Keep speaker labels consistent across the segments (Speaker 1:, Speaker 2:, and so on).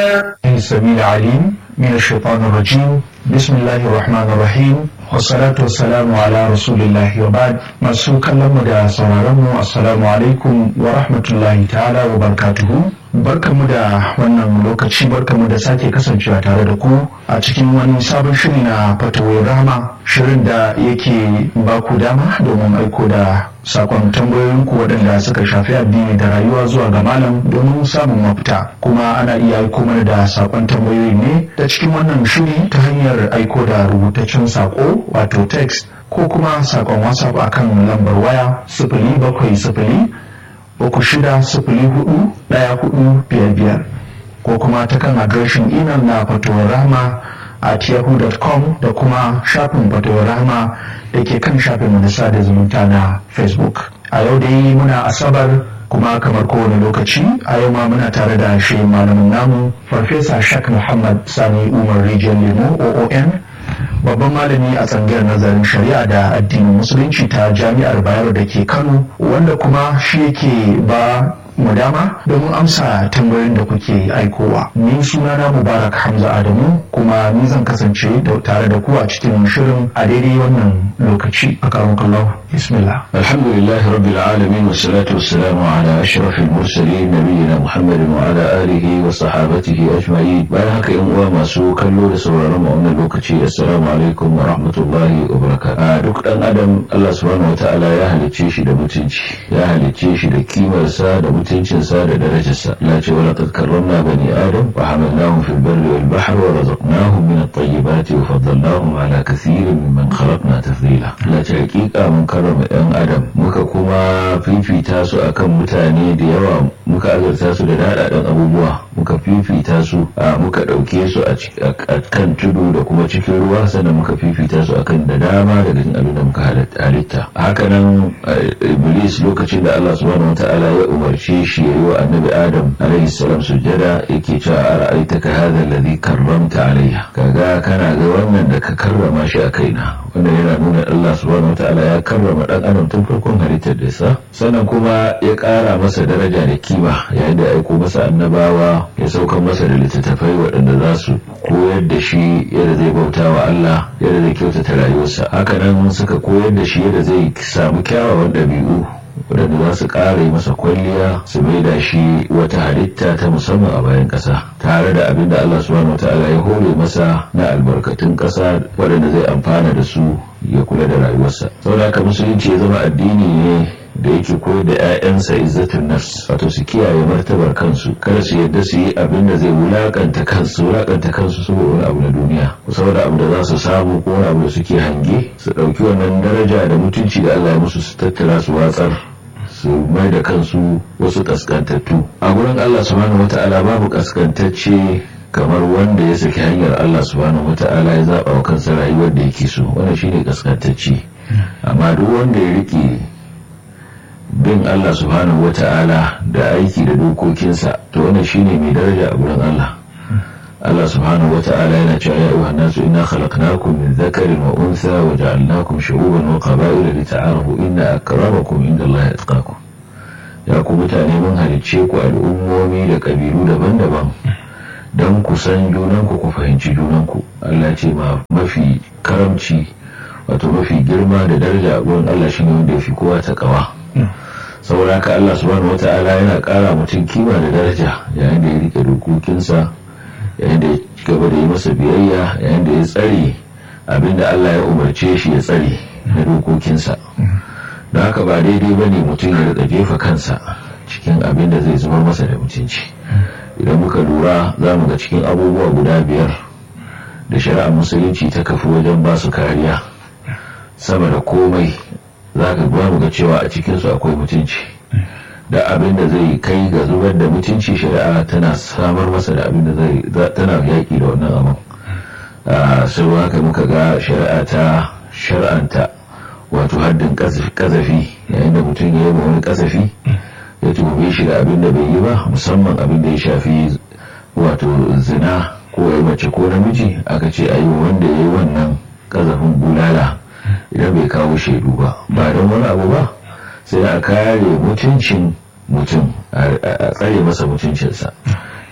Speaker 1: السميع العليم من الشيطان الرجيم بسم الله الرحمن الرحيم والصلاة والسلام على رسول الله وبعد masu kallon mu da sauraron mu assalamu alaikum wa rahmatullahi ta'ala wa barakatuhu barkamu da wannan lokaci barkamu da sake kasancewa tare da ku a cikin wani sabon shiri na fatawar rahama shirin da yake ba ku dama domin aiko da sakon tambayoyinku waɗanda suka shafi addini da rayuwa zuwa ga malam domin samun mafita kuma ana iya aiko mana da sakon tambayoyi ne ta cikin wannan shiri ta hanyar aiko da rubutaccen sako wato text ko kuma sakon whatsapp akan lambar waya sifili bakwai sifili uku shida sifili hudu ɗaya hudu biyar biyar ko kuma ta kan adireshin imel na fatowar rahama at yahoo.com da kuma shafin fatowar rahama da ke kan shafin na sada zumunta na facebook a yau dai muna asabar kuma kamar kowane lokaci a yau ma muna tare da shi malamin namu farfesa shak muhammad sani umar rijiyar lemo oon babban malami a tsangayar nazarin shari'a da addinin musulunci ta jami'ar bayero da ke kano wanda kuma shi yake ba mu dama domin amsa tambayoyin da kuke aikowa ni sunana mubarak hamza adamu kuma ni zan kasance tare da ku a cikin shirin a daidai wannan lokaci a karon kallon bismillah
Speaker 2: alhamdulillah rabbil alamin wa salatu wa salamu ala ashrafil mursalin nabiyina muhammadin wa ala alihi wa sahabatihi ajma'in bayan haka yan uwa masu kallo da sauraron mu wannan lokaci assalamu alaikum wa rahmatullahi wa barakatuh duk dan adam Allah subhanahu wa ta'ala ya halicce shi da mutunci ya halicce shi da kimarsa da mutuncinsa da darajarsa la ce wala qad karramna bani adam wa hamalnahum fil barri wal bahri wa razaqnahum min at-tayyibati wa faddalnahum ala kathirin mimman khalaqna tafdila la ce hakika mun karrama yan adam muka kuma fifita su akan mutane da yawa muka azurta su da dadadan abubuwa muka fifita su muka dauke su a kan tudu da kuma cikin ruwa sannan muka fifita su akan da dama daga cikin abin da muka halitta hakanan iblis lokacin da Allah subhanahu wataala ya umarce shi ya yi wa annabi adam alaihi salam sujjada yake cewa a ra'aitaka hadha alladhi karramta alayya kaga kana ga wannan da ka karrama shi a kaina wannan yana nuna Allah subhanahu wataala ya karrama dan adam tun farkon halittar da sa sannan kuma ya kara masa daraja da kima yayin da ya aiko masa annabawa ya saukar masa da littattafai waɗanda za su koyar da shi yadda zai bauta wa Allah yadda zai kyautata rayuwarsa hakanan suka koyar da shi yadda zai samu kyawawan ɗabi'u waɗanda za su ƙara masa kwalliya su maida shi wata halitta ta musamman a bayan ƙasa tare da abin da Allah subhanahu wataala ya hore masa na albarkatun ƙasa waɗanda zai amfana da su ya kula da rayuwarsa saboda haka musulunci ya zama addini ne da yake koyar da 'ya'yansa izzatun nafs wato su kiyaye martabar kansu kada su yadda su yi abin da zai wulakanta kansu wulakanta kansu saboda wani abu na duniya saboda abu da za su samu ko wani abu da suke hange su ɗauki wannan daraja da mutunci da Allah ya musu su tattara su watsar su mai da kansu wasu kaskantattu a gurin Allah subhanahu wata'ala babu kaskantacce kamar wanda ya saki hanyar Allah subhanahu wata'ala ya zaba wa kansa rayuwar da yake so wannan shine kaskantacce amma duk wanda ya rike bin Allah subhanahu wata'ala da aiki da dokokinsa to wannan shine mai daraja a gurin Allah Allah subhanahu wata'ala yana cewa ya ayyuhan nasu inna khalaqnakum min dhakarin wa untha wa ja'alnakum shu'uban wa qaba'ila lita'arafu inna akramakum indallahi atqakum ya ku mutane mun halicce ku al'ummomi da kabilu daban-daban don ku san junanku ku fahimci junanku Allah ce ma mafi karamci wato mafi girma da daraja a gurin Allah shine wanda ya fi kowa ta kawa saboda haka Allah subhanahu wata'ala yana kara mutum kima da daraja yayin da ya rike dokokinsa yayin da ya gaba da yi masa biyayya yayin da ya tsare abinda Allah ya umarce shi ya tsare na dokokinsa don haka ba daidai ba ne mutum ya rika jefa kansa cikin abin da zai zama masa da mutunci idan muka lura za mu ga cikin abubuwa guda biyar da shari'ar musulunci ta kafi wajen ba su kariya sama da komai za ka mu ga cewa a cikinsu akwai mutunci da abin da zai kai ga zubar da mutunci shari'a tana samar masa da abin da zai tana yaƙi da wannan abin sai haka muka ga shari'a ta shar'anta wato haddin kazafi yayin da mutum ya yi wani kazafi ya tuhume shi da abin da bai yi ba musamman abin da ya shafi wato zina ko ya mace ko namiji aka ce a yi wanda ya yi wannan kazafin bulala idan bai kawo shaidu ba ba don wani abu ba sai a kare mutuncin mutum a tsare masa mutuncinsa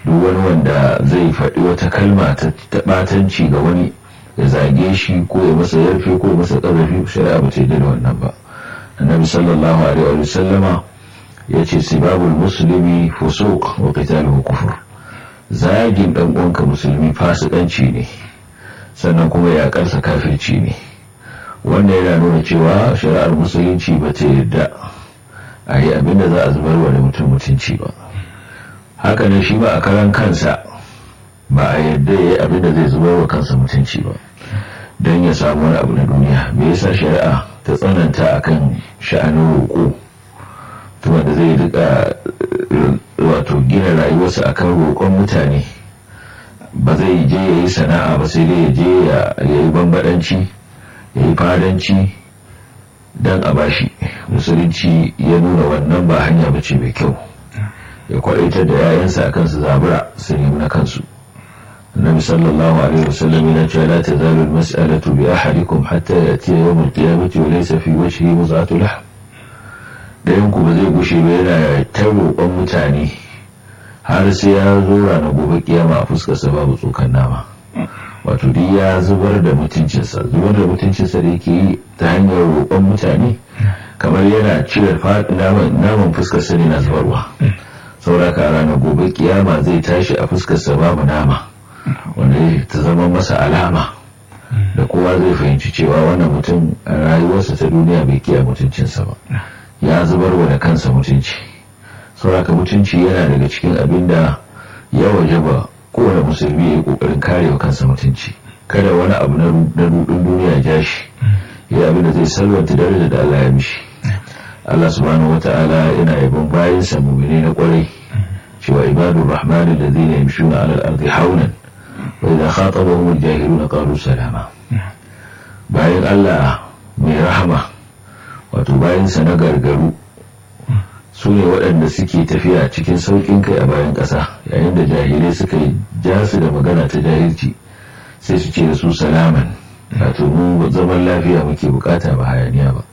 Speaker 2: duk wani wanda zai faɗi wata kalma ta ɓatanci ga wani ya zage shi ko ya masa yarfe ko ya masa ƙarfi shari'a ba ta da wannan ba annabi sallallahu alaihi wa sallama ya ce sibabul musulmi fusuq wa qitaluhu kufur zagin dan uwanka musulmi fasikanci ne sannan kuma yaƙarsa kafirci ne wanda yana nuna cewa shari'ar musulunci ba ta yarda a yi abinda za a zubar wa da mutum mutunci ba haka ne shi ba a karan kansa ba a yarda ya yi abinda zai zubar wa kansa mutunci ba don ya samu wani abu na duniya me yasa shari'a ta tsananta akan sha'anin roƙo tuma da zai rika wato gina rayuwarsa akan roƙon mutane ba zai je ya yi sana'a ba sai dai ya je ya yi bambadanci ya yi fadanci don a bashi musulunci ya nuna wannan ba hanya ba ce mai kyau ya kwadaitar da yayansa akan su zabura su nemi na kansu النبي صلى الله عليه وسلم يقول لا تزال المسألة بأحدكم حتى يأتي يوم القيامة وليس في وجهه مزعة لحم da yanku ba zai gushe ba yana ta roƙon mutane har sai ya zo ranar gobe kiyama a fuskarsa babu tsokan nama wato duk ya zubar da mutuncinsa zubar da mutuncinsa da yake yi ta hanyar roƙon mutane kamar yana cire naman fuskarsa ne na zubarwa sauraka ranar gobe kiyama zai tashi a fuskarsa babu nama wanda ta zama masa alama da kowa zai fahimci cewa wannan mutum a rayuwarsa ta duniya bai kiya mutuncinsa ba ya zubar wa da kansa mutunci sauraka mutunci yana daga cikin abin da ya waje ba kowane musulmi ya yi kokarin kare wa kansa mutunci kada wani abu na rudin duniya ya ja shi ya abin da zai salwanta daraja da Allah ya mishi Allah subhanahu wata'ala yana yabon bayan sa mu'mini na kwarai cewa ibadur rahmani alladhina yamshuna 'ala al-ardi hawnan wa idha khatabahum al-jahiluna qalu salama bayan Allah mai rahama wato bayansa na gargaru su ne waɗanda suke tafiya cikin sauƙin kai a bayan ƙasa yayin da jahilai suka yi ja su da magana ta jahilci sai su ce da su salaman wato mu zaman lafiya muke bukata ba hayaniya ba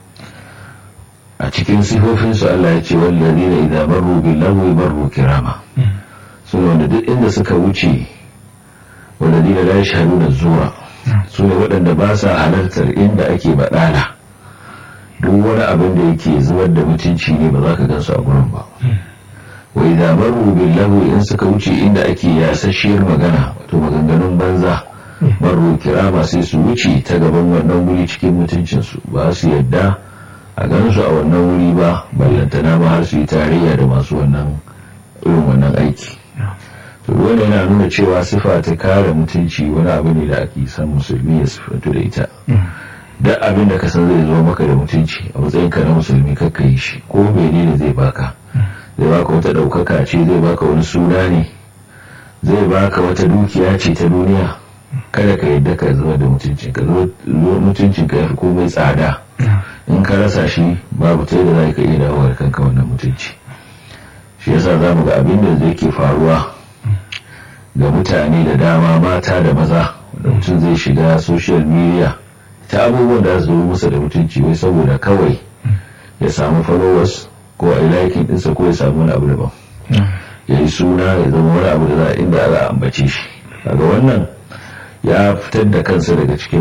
Speaker 2: a cikin sifofinsu Allah ya ce wallazi na idan marru bil lagwi marru kirama su ne wanda duk inda suka wuce wallazi na la yashhaduna zura su ne waɗanda ba sa halartar inda ake baɗala duk wani abin da yake zubar da mutunci ne ba za ka gansu a gurin ba wai da maru billahu in suka wuce inda ake yasasshiyar magana wato maganganun banza maru kirama sai su wuce ta gaban wannan wuri cikin mutuncinsu ba su yadda a gansu a wannan wuri ba ballantana ma har su yi tarayya da masu wannan irin wannan aiki to wanda yana nuna cewa sifa ta kare mutunci wani abu ne da ake san musulmi ya sifantu da ita duk abin da ka san zai zo maka da mutunci a matsayin ka na musulmi kakka yi shi ko menene zai baka zai baka wata ɗaukaka ce zai baka wani suna ne zai baka wata dukiya ce ta duniya kada ka yadda ka zama da mutuncin ka mutuncin ka yafi komai tsada in ka rasa shi babu ta yadda za ka iya dawo da kanka wannan mutunci shi yasa za mu ga abin da zai ke faruwa ga mutane da dama mata da maza da mutum zai shiga social media ta abubuwan da su masa da mutunci wai saboda kawai ya samu followers ko a likin ɗinsa ko ya samu wani abu daban ya yi suna ya zama wani abu da za inda za a ambace shi daga wannan ya fitar da kansa daga cikin